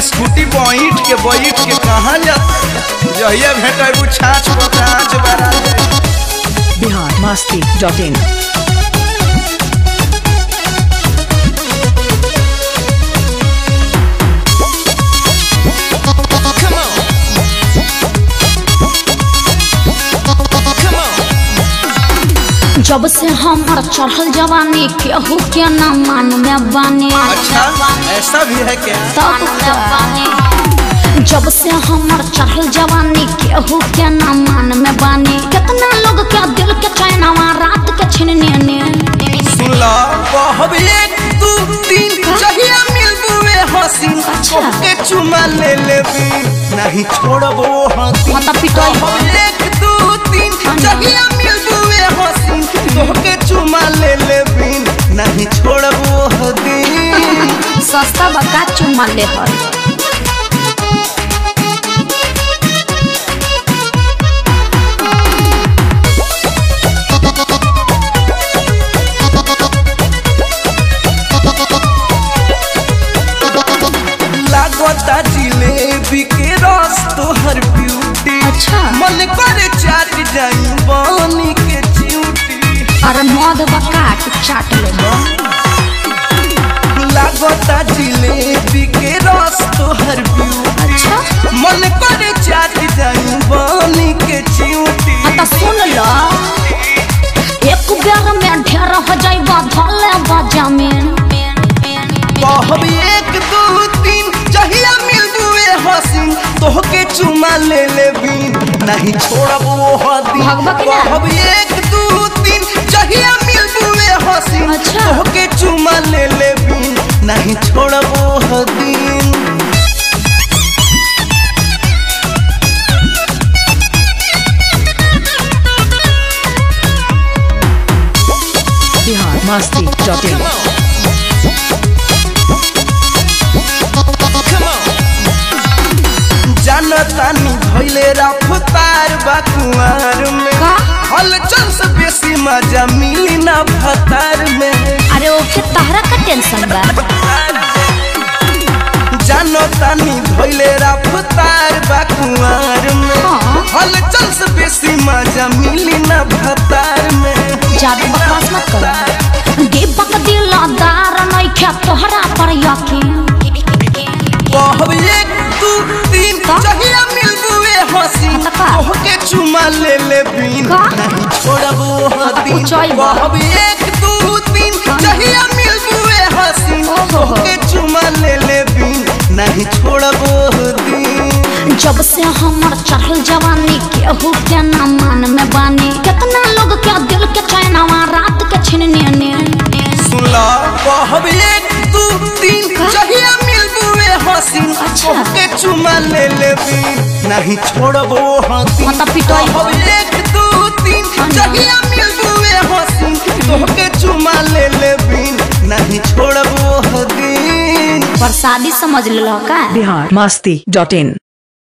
Scooty बैठ के बैठ के कहाँ जा जहिया भेटबू छाछ पर कांच बरा जाए बिहार मस्ती डॉट इन जब से हमर चढ़ल जवानी केहू के न मान में बानी अच्छा ऐसा भी है क्या तब का जब से हमर चढ़ल जवानी केहू के न मान में बानी कितना लोग के दिल के चैनवा रात के छिनने ने सुन ला कहब एक दू तीन जहिया मिलबू वे हसीन अच्छा। के चुमा ले लेबी नहीं छोड़बो हसीन माता पिटाई। कहब एक दू तीन जहिया मिलबू वे हसीन तोहके चुमा ले लेबी नहीं छोड़बो हदीन सस्ता बका चुम्मा ले हर लागता जिलेबी के रस तोहर ब्यूटी अच्छा। मन करे चाट जाई बानी के चियूटी अरे मद बका के चाट ले लागता जिलेबी के रस तोहर ब्यूटी अच्छा। मन करे चाट जाई बानी के चियूटी हाँ तो सुन लो एक बेर में ढेर हो जाइबा धले बजामिन कहब एक दू तीन जहिया मिलबू ए हसीन तोहके चुमा ले लेबी नहीं छोड़ब वो हदीन भगवा के ना? कहब एक दू तीन जहिया मिलबू ए हसीन अच्छा। तोहके चुमा ले लेबी नहीं छोड़ब वो हदीन बिहार मस्ती डॉट इन जानतानी भइले रफ्तार बा कुंवर में का? हलचल से बेसी मजा मिली ना भतार में अरे ओके तहरा का टेंशन बा जानतानी भइले रफ्तार बा कुंवर में हाँ। हलचल से बेसी मजा मिली ना भतार में ज्यादा बकवास मत कर दीपक दिलदार नइखे तोहरा पर यकीन कहब एक दू तीन का? जहिया मिलबू ए हसीन मतलब का? तोहके चुमा ले ले बीन का? नहीं छोड़ब वो हदीन ऊंचाई बा। कहब एक दू तीन जहिया मिलबू ए हसीन ओहो। तोहके चुमा ले ले बीन नहीं छोड़ब वो हदीन जब से हमर चढ़ल जवानी केहू के न मान में बानी कितना लोग के दिल के चैनवा रात के छिनने ने सुनला कहब एक दू तीन का? जहिया मिलबू ए हसीन अच्छा। तोहके चुमा ले ले बीन नहीं छोड़ब वो हदीन माता पिटाई। कहब एक दू तीन जहिया मिलबू ए हसीन तोहके चुमा ले ले बीन नहीं छोड़ब वो हदीन प्रसादी समझ लो का बिहार मस्ती डॉट इन